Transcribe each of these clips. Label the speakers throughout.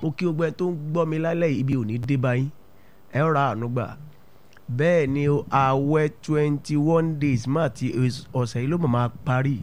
Speaker 1: mo kí gbogbo ẹ tó ń gbọ́ mi lálẹ́ yìí, ibi ò ní dé báyìí ẹ ó ra àánú gbà bẹ́ẹ̀ ni o, ààwẹ̀ twenty one days má ti ọ̀sẹ̀ yìí ló mọ̀ máa parí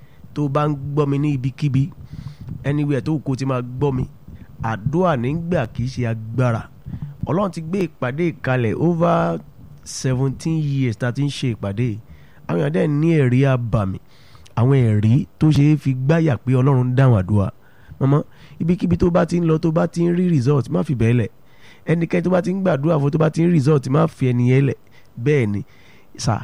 Speaker 1: tó bá ń gbọ́ mi ní ibikíbi anywhere tó kó ti máa gbọ́ mi àdúrà nígbà kì í ṣe agbára ọlọ́run ti gbé ìpàdé ìkalẹ̀ over seventeen years tá a ti ń ṣe ìpàdé yìí. àwọn èèyàn dẹ̀ ní ẹ̀rí àbàmì àwọn ẹ̀rí tó ṣe é fi gbáyà pé ọlọ́run ń dáhùn àdúrà mọ́mọ́ ibikíbi tó bá ti ń lọ tó bá ti ń rí result má fi bẹ́ẹ̀ lẹ̀ ẹnikẹ́ni tó bá ti ń gbàdúrà fún tó bá ti ń rí result má fi ẹni yẹn lẹ̀ bẹ́ẹ̀ ni sà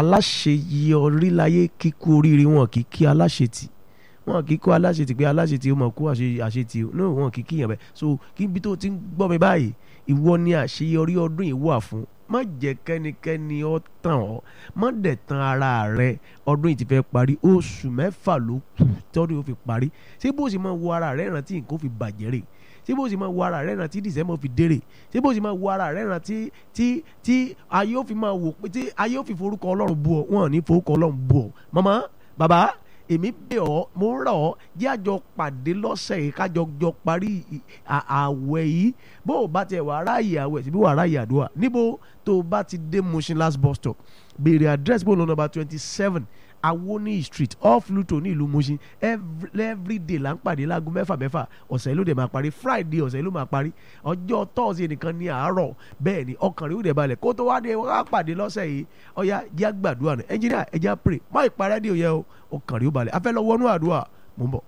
Speaker 1: aláṣeyọrí láyé kíkú oríire wọn kì í kí aláṣetì wọn kì í kó aláṣetì pé aláṣetì ó mọ̀ kó àṣe- àṣetì ó no wọn kì í kíyàn bẹ́ẹ̀ so kí ibi tó ti ń gbọ́ mi báyìí ìwọ ni àṣeyọrí ọdún yìí wà fún má jẹ́ kẹ́nikẹ́ni ó tàn ọ́ má dẹ̀ tan ara rẹ ọdún yìí ti fẹ́ parí oṣù mẹ́fà ló kù tọ́dún yóò fi parí ṣé bó ṣe máa wo ara rẹ rántí nǹkan ó fi bàjẹ́ rè ṣé bó ṣe máa wo ara rẹ rántí december fi dérè ṣé bó ṣe máa wo ara rẹ rántí tí tí ayé ó fi máa wò pé tí ayé ó fi forúkọ ọlọ́run bú ọ wọn ò ní forúkọ ọlọ́run bú ọ màmá bàbá èmi bẹ̀ ọ́ mo ń rọ̀ ọ́ jẹ́ àjọ pàdé lọ́sẹ̀ yìí kájọ jọ parí ì- à- àwẹ̀ yìí bó o bá tiẹ̀ wà ráàyè àwẹ̀ síbí wà ráàyè àdúrà níbo tó o bá ti dé Mushin last bus stop béèrè address bó lọ nọ́mbà twenty seven awoni street off Luto ní ìlú Mushin every, every day là ń pàdé láago mẹ́fà mẹ́fà ọ̀sẹ̀ yìí ló dẹ̀ máa parí Friday ọ̀sẹ̀ yìí ló máa parí ọjọ́ Thursday nìkan ní àárọ̀ bẹ́ẹ̀ ni ọkàn rẹ̀ ó dẹ̀ balẹ̀ kó tó wá dé wá pàdé lọ́sẹ̀ yìí ọ̀ya jẹ́ àgbàdua nù ẹnjìnìá ẹ̀jẹ̀ pray má ìparẹ́ dé òye o ọkàn rẹ̀ ó balẹ̀ afẹ́ lọ wọnú àdúrà mò ń bọ̀.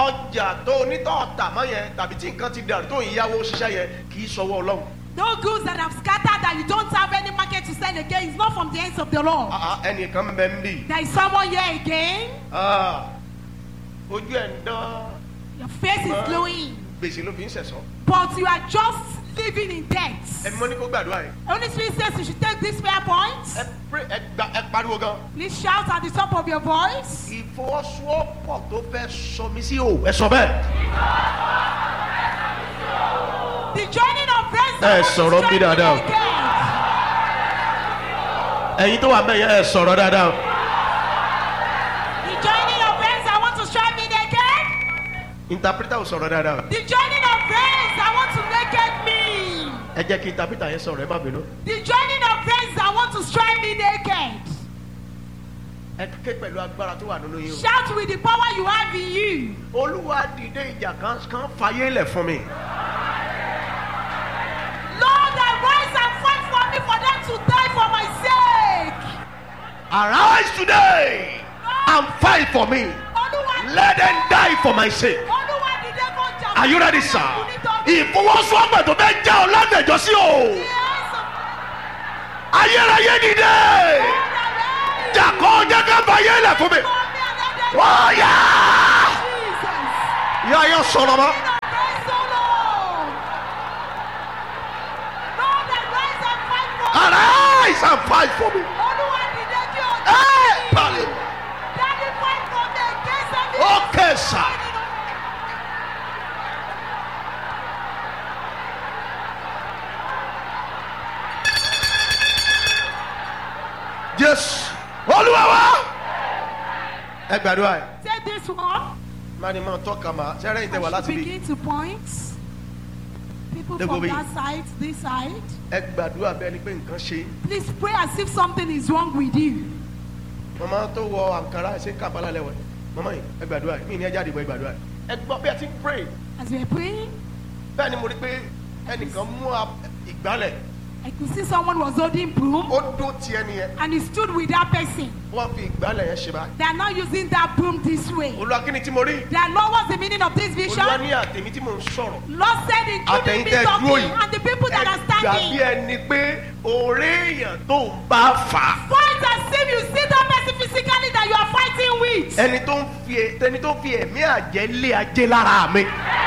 Speaker 1: ọjà tó onítọ̀ ọ̀tà mọ́ yẹn tàbí tí nǹkan ti dàrú tó ìyàwó ṣiṣẹ́ yẹn kì í ṣọwọ́ Ọlọ́run.
Speaker 2: No goods that have scattered that you don't have any market to sell again. It's not from the hands of the Lord.
Speaker 1: Ah, ah, ẹnìkan bẹ ń bì.
Speaker 2: There is someone here again.
Speaker 1: Ah, ojú ẹ̀ ń dán
Speaker 2: Your face is glowing,
Speaker 1: gbèsè ló fi ń ṣẹ̀sọ́.
Speaker 2: but you are just living in debt.
Speaker 1: ẹ̀mí mọ́ ní kó gbàdúrà yìí.
Speaker 2: Holy Spirit says you should take this prayer point.
Speaker 1: ẹ pray ẹ gba ẹ pariwo gan.
Speaker 2: Please shout at the top of your voice.
Speaker 1: ìfọwọ́sowọ́pọ̀ tó fẹ́ sọ mí sí o. ẹ sọ bẹ́ẹ̀.
Speaker 2: The joining of friends.
Speaker 1: Eh, sọ̀rọ̀ bí dáadáa. ẹ̀yin tó wà mẹ́yẹ ẹ sọ̀rọ̀ dáadáa. o.
Speaker 2: The joining of friends. I want to strive me naked.
Speaker 1: interpreter ò sọ̀rọ̀ dáadáa. o.
Speaker 2: The joining of friends. I want to naked me.
Speaker 1: ẹ jẹ́ kí interpreter yẹn sọ̀rọ̀ ẹ má bínú.
Speaker 2: The joining of friends. I want to strive me naked.
Speaker 1: ẹ ké pẹ̀lú agbára tó wà nínú yín o.
Speaker 2: Shout with the power you have in you.
Speaker 1: olúwa dìde ìjà kan kan fàyè lẹ̀ fún mi.
Speaker 2: Lord, arise and fight for me for them to die for my sake.
Speaker 1: arise today and fight for me.
Speaker 2: Olúwa
Speaker 1: let them die for my sake.
Speaker 2: Olúwa dìde kó jà
Speaker 1: are you ready sir? ìfọwọ́sowọ́pọ̀ tó fẹ́ já ọ lágbèjọ́ sí o. ayérayé dìde. jàkọ́ jẹ́ ká fàyè lẹ̀ fún mi. wọ́n yá.
Speaker 2: Jesus.
Speaker 1: ìyá yẹn sọ̀rọ̀ mọ́.
Speaker 2: Praise the Lord. Lord, arise and fight for me.
Speaker 1: arise and fight for me.
Speaker 2: Olúwa dìde kí o jà
Speaker 1: Hey,
Speaker 2: fún mi.
Speaker 1: pali.
Speaker 2: Daddy, fight for me against every
Speaker 1: okay sir. jésù olúwa wa. ẹ gbàdúrà yìí.
Speaker 2: Take this one.
Speaker 1: mani máa tọ́ka ma sẹ́rẹ́ ìtẹ̀wà
Speaker 2: As
Speaker 1: láti
Speaker 2: you
Speaker 1: bí.
Speaker 2: begin to point. People
Speaker 1: They go
Speaker 2: from
Speaker 1: be-
Speaker 2: that side, this side.
Speaker 1: ẹ gbàdúrà bẹ́ẹ̀ ni pé nǹkan ṣe.
Speaker 2: Please pray as if something is wrong with you.
Speaker 1: mama tó wọ àǹkárá ṣe kàbálà lẹ́wọ̀ mama yìí ẹ gbàdúrà yìí mí ní ẹ jáde bọ̀ ẹ gbàdúrà yìí. ẹ gbọ́ bí ẹ ti ń pray
Speaker 2: As we are praying,
Speaker 1: bẹ́ẹ̀ ni mo rí pé ẹnìkan mú a- ìgbálẹ̀
Speaker 2: I could see someone was holding broom
Speaker 1: ó dún ti ẹni yẹn
Speaker 2: and he stood with that person.
Speaker 1: wọ́n fi ìgbálẹ̀ yẹn ṣe báyìí.
Speaker 2: They are not using that broom this way.
Speaker 1: olúwa kí ni tí mo rí.
Speaker 2: They are not what's the meaning of this
Speaker 1: olúwa
Speaker 2: vision?
Speaker 1: ní àtẹ̀mí tí mò ń sọ̀rọ̀.
Speaker 2: Lord said, including
Speaker 1: àtẹ̀yìn
Speaker 2: me
Speaker 1: tẹ́ dúró
Speaker 2: talking
Speaker 1: yìí.
Speaker 2: and the people that are
Speaker 1: ẹ gbà bí
Speaker 2: standing.
Speaker 1: ẹni pé òré èèyàn tó ń bá fà á.
Speaker 2: Fight as if you see that person physically that you are fighting with.
Speaker 1: ẹni tó ń fi ẹni tó ń fi ẹ̀mí àjẹ́ lé ajé lára mi.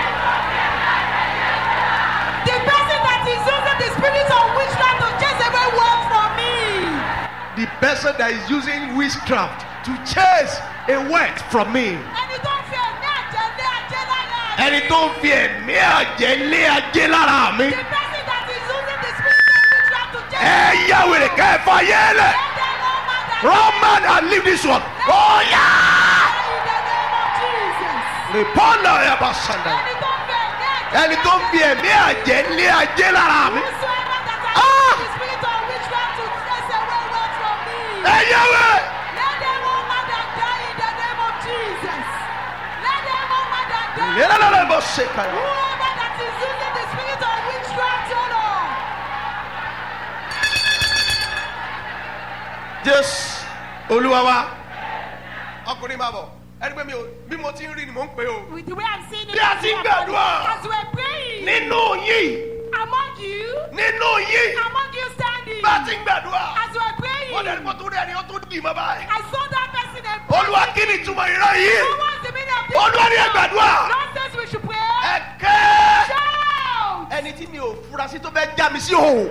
Speaker 2: The person that is using the spirit of witchcraft to chase away work from me.
Speaker 1: the person that is using witchcraft to chase a word from me.
Speaker 2: Ẹni tó ń fi ẹ̀mí àjẹ́ lé ajé lára mi.
Speaker 1: ẹni tó ń fi ẹ̀mí àjẹ́ lé ajé lára mi.
Speaker 2: The person that is using the spirit of witchcraft to chase
Speaker 1: ẹ yá wèrè ká ẹ fà yé lẹ̀.
Speaker 2: Let them know that
Speaker 1: run man and leave this one. ó yá.
Speaker 2: in the name of Jesus.
Speaker 1: rìpọ́nà ẹ̀ bá sàndà.
Speaker 2: Ẹni tó ń fi ẹ̀mí àjẹ́
Speaker 1: ẹni tó fi ẹ̀mí àjẹ́ lé ajé lára mi.
Speaker 2: Whosoever that has
Speaker 1: Ah!
Speaker 2: the spirit of witchcraft to chase away wealth from me.
Speaker 1: ẹ yẹwẹ.
Speaker 2: Let them all mad and die in the name of Jesus. Let them all mad and die.
Speaker 1: yẹlẹlẹlẹ bọ ṣe kàyọ.
Speaker 2: Whoever that is using the spirit of witchcraft, oh Lord.
Speaker 1: jésù olúwa wa ọkùnrin máa bọ̀ ẹni pé mi ò bí mo ti ń rí ni mò ń pè o.
Speaker 2: With the way I'm seeing it,
Speaker 1: Bí a
Speaker 2: as
Speaker 1: ti ń
Speaker 2: we are
Speaker 1: gbàdúrà.
Speaker 2: praying, as we're praying,
Speaker 1: nínú yìí
Speaker 2: among you,
Speaker 1: nínú yìí
Speaker 2: among you standing,
Speaker 1: bá a ti ń gbàdúrà.
Speaker 2: as we're praying,
Speaker 1: wọ́n dẹni kó tó rí ẹni ó tó dì mọ́ báyìí.
Speaker 2: I saw that person and
Speaker 1: olúwa kí ni ìtumọ̀ ìran yìí.
Speaker 2: Who wants the meaning of this?
Speaker 1: olúwa ní ẹ gbàdúrà.
Speaker 2: God says we should pray.
Speaker 1: ẹ kẹ́.
Speaker 2: Shout!
Speaker 1: ẹni tí mi ò fura sí tó fẹ́ já mi sí òun.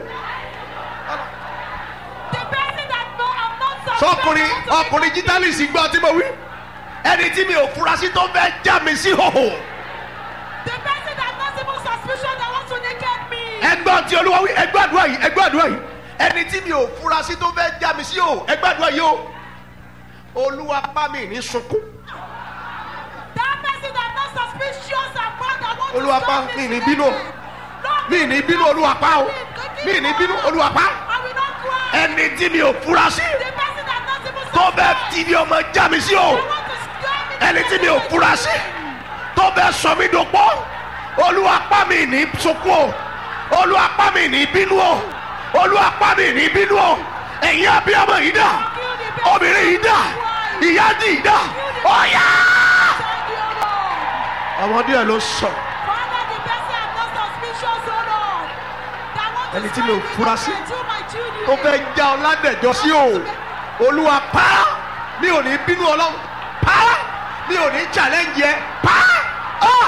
Speaker 2: The person that no, I'm not suspect.
Speaker 1: sọkùnrin
Speaker 2: I want to
Speaker 1: ọkùnrin
Speaker 2: make
Speaker 1: jítálìsì gbọ́ tí mo wí. ẹni tí mi ò fura sí tó fẹ́ já mi sí òun.
Speaker 2: The person that not even suspicious that wants to naked me.
Speaker 1: ẹgbọ́n tí olúwa wí ẹgbẹ́ àdúrà yìí ẹgbẹ́ àdúrà yìí ẹni tí mi ò fura sí tó fẹ́ já mi sí òun ẹgbẹ́ àdúrà yìí o. olúwa pa mi ní sunkún.
Speaker 2: That person that not suspicious and proud that wants
Speaker 1: Olúwa
Speaker 2: to
Speaker 1: pa,
Speaker 2: stop
Speaker 1: mi
Speaker 2: me
Speaker 1: ní bínú o.
Speaker 2: Lord,
Speaker 1: mi ní bínú olúwa pa o mi ní bínú olúwa pa.
Speaker 2: I will not cry.
Speaker 1: ẹni tí mi ò fura sí
Speaker 2: The person that not even
Speaker 1: tó fẹ́
Speaker 2: suspect
Speaker 1: ti di ọmọ já mi sí òun.
Speaker 2: that want to scare me.
Speaker 1: ẹni tí mi ò fura sí tó bẹ sọ mí dòpọ̀ olúwa pa mi ní sunkún o olúwa pa mi ní bínú o olúwa pa mi ní bínú o ẹ̀yin abiyamọ yìí dà obìnrin yìí dà ìyá dì yìí dà ọ̀yà.
Speaker 2: Thank you, Lord.
Speaker 1: ọmọdé ẹ ló sọ
Speaker 2: Father, the person I'm not suspicious, oh Lord. That want to
Speaker 1: Ẹni tí mi ò
Speaker 2: scare me
Speaker 1: fura sí,
Speaker 2: through my children.
Speaker 1: tó fẹ́ já ọ ládẹ̀jọ́ sí o olúwa pa mi ò ní bínú ọlọ́run pa mi ò ní challenge yẹ pa. Ah!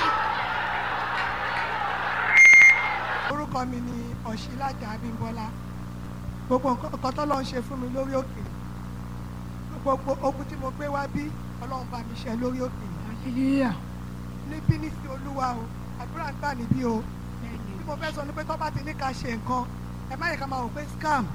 Speaker 3: orúkọ mi ni ọ̀ṣílájà abímbọ́lá gbogbo nǹkan nǹkan tó lọ́n ṣe fún mi lórí òkè gbogbo ogun tí mo gbé wá bí ọlọ́run bá mi ṣe lórí òkè hallelujah níbí ní sí olúwa o àdúrà ń gbà níbí o tí mo fẹ́ sọ ni pé tó bá ti ní ká ṣe nǹkan ẹ má yẹ ká máa wò pé scam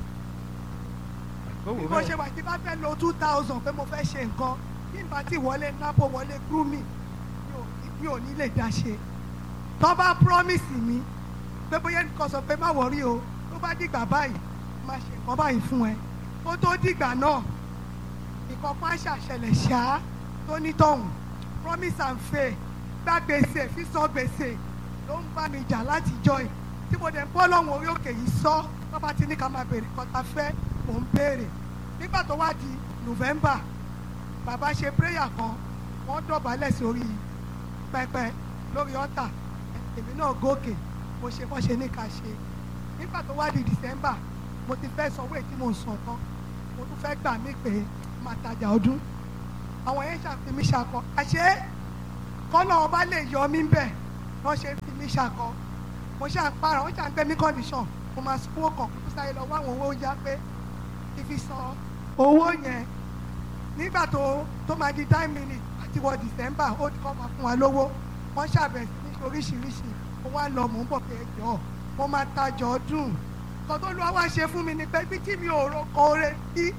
Speaker 3: bí mo ṣe wà tí bá fẹ́ lo two thousand pé mo fẹ́ ṣe nǹkan bí n bá ti wọlé napo wọlé grooming mi ò mi ò ní lè dá ṣe tó bá promise mi pé bóyá nǹkan sọ pé má wọrí o tó bá dìgbà báyìí má ṣe nǹkan báyìí fún ẹ kó tó dìgbà náà nǹkan kan á ṣàṣẹlẹ̀ ṣá tó nítọ̀hún promise and fail gbá gbèsè sísan gbèsè ló ń bá mi jà láti jọ ẹ̀ tí mo dẹ̀ ń bọ́ lọ́wọ́ orí òkè yìí sọ tó bá ti ní ká máa béèrè nǹkan tá a fẹ́ mò ń béèrè nígbà tó wá di November bàbá ṣe prayer kan wọ́n dọ̀bálẹ̀ sórí pẹpẹ lórí ọ̀tà èmi náà gòkè mo ṣe bọ́ ṣe ní ká ṣe nígbà tó wá di December mo ti fẹ́ sanwó èyí tí mo ń san tán mo tún fẹ́ gbà mí pé máa tajà ọdún àwọn yẹn ṣàfi mí ṣakọ àṣé kọ́nà ọba lè yọ mí bẹ̀ wọ́n ṣe fi mí ṣakọ mo ṣà ń para wọ́n ṣà ń gbé mí condition mo máa sanwó kan kó tó sáré lọ wá àwọn owó yá pé kí fi san owó yẹn nígbà tó tó máa di nine minutes àti wọ December ó ti kọ́ máa fún wa lówó wọ́n ṣàbẹ̀ sí ní oríṣiríṣi mo wá lọ mò ń bọ̀ pé ẹjọ́ mo máa tajà ọdún kan tó lọ́wọ́ wá ṣe fún mi ni pé bí tí mi ò rọkọ oore sí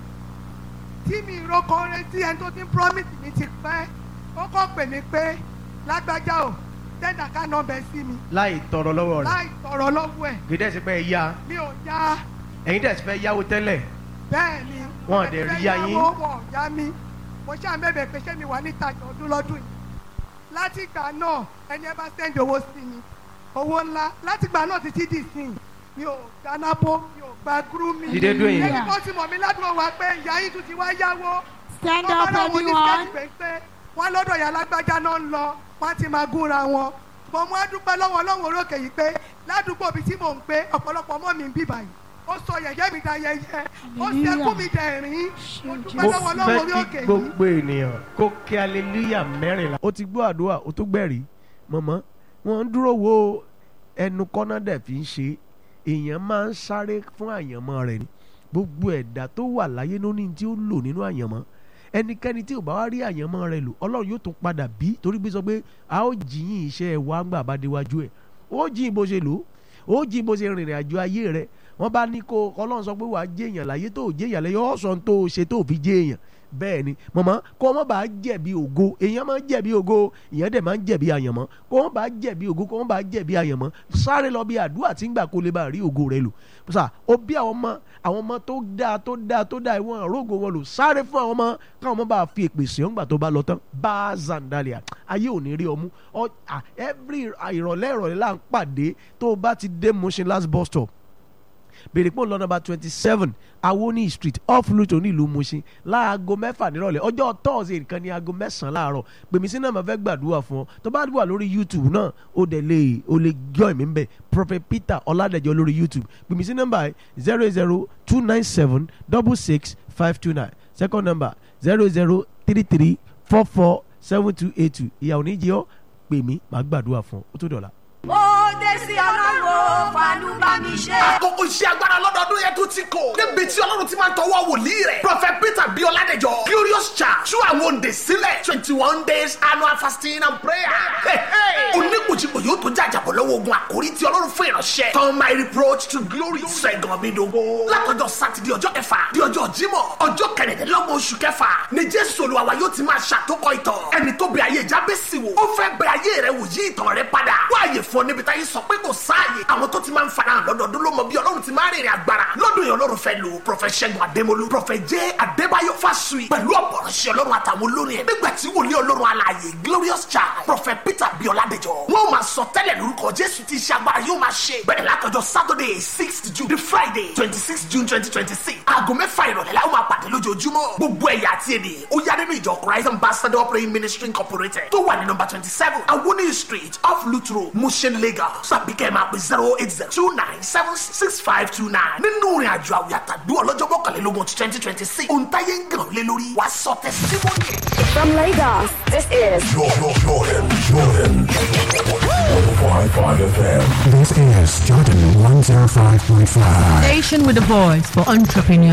Speaker 3: tí mi rọkọ oore sí ẹni tó ti ń promise mi ti pẹ́ ó kọ́ pè mí pé lágbájá o tẹ́ndà ká nọ́ọ̀bẹ sí mi
Speaker 1: láì tọrọ lọ́wọ́ rẹ̀
Speaker 3: láì tọrọ lọ́wọ́ ẹ̀
Speaker 1: kì í dẹ̀ sí pé ẹ yá
Speaker 3: mi ò yá
Speaker 1: ẹ̀yin dẹ̀ sí fẹ́ yáwó tẹ́lẹ̀
Speaker 3: bẹ́ẹ̀ ni
Speaker 1: Wọn ò dẹ̀ rí yá yín.
Speaker 3: wọ́n ò yá mi mo ṣáà bẹ̀bẹ̀ pé ṣé mi wà ní ìtajà ọdún lọ́dún yìí látìgbà náà ẹni ẹ bá sẹ́ndì owó sí mi owó ńlá látìgbà náà títí dì sí i mi ò gba nápó mi ò gba gúrúmì
Speaker 1: Dìde dúró yìí.
Speaker 3: ẹni kan ti mọ̀ mí ládùúgbò wa pé ìyá yìí tún ti wá yáwó
Speaker 2: Stand
Speaker 3: Wọ́n
Speaker 2: up,
Speaker 3: bá láwọn
Speaker 2: everyone.
Speaker 3: oníṣẹ́ ìgbẹ́ pé wọ́n lọ́dọ̀ ìyá alágbájá náà ń lọ wọ́n á ti máa gúnra wọn mo mú adúpẹ́ lọ́wọ́ ọlọ́run orókè yìí pé ládùúgbò ibi tí mò ń gbé ọ̀pọ̀lọpọ̀ ọmọ mi ń bì báyìí ó sọ yẹ̀yẹ́ mi da yẹyẹ ó sì ẹkún mi dẹ̀ rín mo dúpẹ́
Speaker 1: mo
Speaker 3: lọ́wọ́ ọlọ́run orí
Speaker 1: fẹ́
Speaker 3: òkè
Speaker 1: kí
Speaker 3: yìí.
Speaker 1: gbogbo ènìyàn kó kí aleluya mẹ́rìnlá. ó ti gbọ́ àdúrà ó tó gbẹ̀rí mọ̀mọ́ wọ́n ń dúró wo ẹnu kọ́nà dẹ̀ fi ń ṣe èèyàn máa ń sáré fún àyànmọ́ rẹ̀ ni gbogbo ẹ̀dá tó wà láyé ló ní tí ó lò nínú àyànmọ́ ẹnikẹ́ni tí ò bá wá rí àyànmọ́ rẹ̀ lò ọlọ́run yóò tún padà bí torí pé sọ pé a ó jìyìn iṣẹ́ wa ń gbà bá déwájú ẹ̀ ó jìyìn bó ṣe lò ó ó jìyìn bó ṣe rìnrìn àjò ayé rẹ̀ wọ́n bá ní kó ọlọ́run sọ pé wàá jẹ́ èèyàn láyé tó jẹ́ èèyàn láyé ọ̀sán tó ṣe tó fi jẹ́ èèyàn bẹ́ẹ̀ ni mọ̀mọ́ kó wọ́n bá jẹ̀bi ògo èèyàn máa ń jẹ̀bi ògo èèyàn dẹ̀ máa ń jẹ̀bi àyànmọ́ kó wọ́n bá jẹ̀bi ògo kó wọ́n bá jẹ̀bi àyànmọ́ sáré lọ bí àdúrà tí ń gbà kó lè bá rí ògo rẹ lò sà ó bí àwọn ọmọ àwọn ọmọ tó dáa tó dáa tó dáa ìwọ̀n àrógò wọn lò sáré fún àwọn ọmọ káwọn ọmọ bá fi èpè sí ọ̀ngbà tó bá lọ tán bá zandalia ayé ò ní rí ọmú ọ à every ìrọ̀lẹ́ ìrọ̀lẹ́ là ń pàdé tó o bá ti dé Mushin last bus stop bèrè pò lọ nọ́mbà twenty seven awoni street off luto nílùú Mushin láago mẹ́fà nírọ̀lẹ́ ọjọ́ tọ́ọ̀sì nǹkan ní aago mẹ́sàn-án láàárọ̀ pèmí sí náà máa fẹ́ gbàdúrà fún ọ tó bá wà lórí youtube náà ó dẹ̀ lè ó lè join mi bẹ̀ prophet peter ọládẹ̀jọ lórí youtube pèmí sí nọ́mbà zero zero two nine seven double six five two nine second number zero zero three three four four seven two eight two ìyàwó níjẹ́ ọ́ pèmí màá gbàdúrà fún ọ ó tó dọ̀la.
Speaker 4: ó dé sí ọlọ́run fanú bá mi ṣe.
Speaker 5: àkókò iṣẹ́ agbára lọ́dọọdún yẹn tún ti kò. níbi tí ọlọ́run ti máa ń tọwọ́ wòlíì rẹ̀. prophet peter bí ọládẹjọ glorious church tú àwọn òǹdè sílẹ̀ twenty one days annual fasting and prayer. oníkùjìkù yóò tó jàjàbọ̀ lọ́wọ́ ogun àkórí tí ọlọ́run fún ìránṣẹ́. turn my reproach to glory. sẹ́gun mi dogo. látọjọ́ sátidé ọjọ́ kẹfà di ọjọ́ jímọ̀ ọjọ́ kẹrìndínlọ́gbọ̀n oṣù kẹfà ni jésù olúwa wa yóò ti máa ṣàtòkọ ìtàn. ẹni tó bẹ ayé jábẹ́sì wò ó fẹ́ bẹ ayé rẹ wò yí ìtàn rẹ padà. wáyé fún ọ níbi táyé sọ pé kò sáàyè àwọn tó ti máa ń farahàn lọ́dọọdún ló mọ bí ọlọ́run ti máa rìnrìn agbára lọ́dún yẹn ọlọ́run fẹ́ lò prọfẹ̀t ṣẹ́gun adémolú prọfẹ̀t jẹ́ adébáyọ̀ fásùyì pẹ̀lú ọ̀pọ̀rọ̀ṣẹ́ ọlọ́run àtàwọn olórin ẹ̀ nígbà tí wòlíì ọlọ́run alààyè glorious child prọfẹ̀t peter bíọ́ládẹjọ wọn ò máa sọ tẹ́lẹ̀ lórúkọ jésù tí iṣẹ́ agbára yóò máa ṣe bẹ̀rẹ̀ látọjọ́ saturday sixth june the friday twenty six june twenty twenty six aago mẹ́fà ìrọ̀lẹ́ la ó máa pàdé lójoojúmọ́ gbogbo ẹ̀yà àti èdè ó yá nínú ìjọ christ ambassador praying ministry incorporated tó wà ní nọmba twenty seven awoni street off lutro mushin lagos tàbí kẹ́ ẹ̀ máa pè zero eight zero two nine seven six five two nine nínú ìrìn àjò àwìn àtàdú ọlọ́jọ́ mọ́kànlélógún twenty twenty six ohun táyé ń gàn lé lórí wàá sọ tẹsítímọ́nì.
Speaker 6: From Lagos, this is
Speaker 7: Jordan, Jordan, Jordan. 105.5 FM.
Speaker 8: This is Jordan 105.5.
Speaker 9: Station with a voice for entrepreneurs.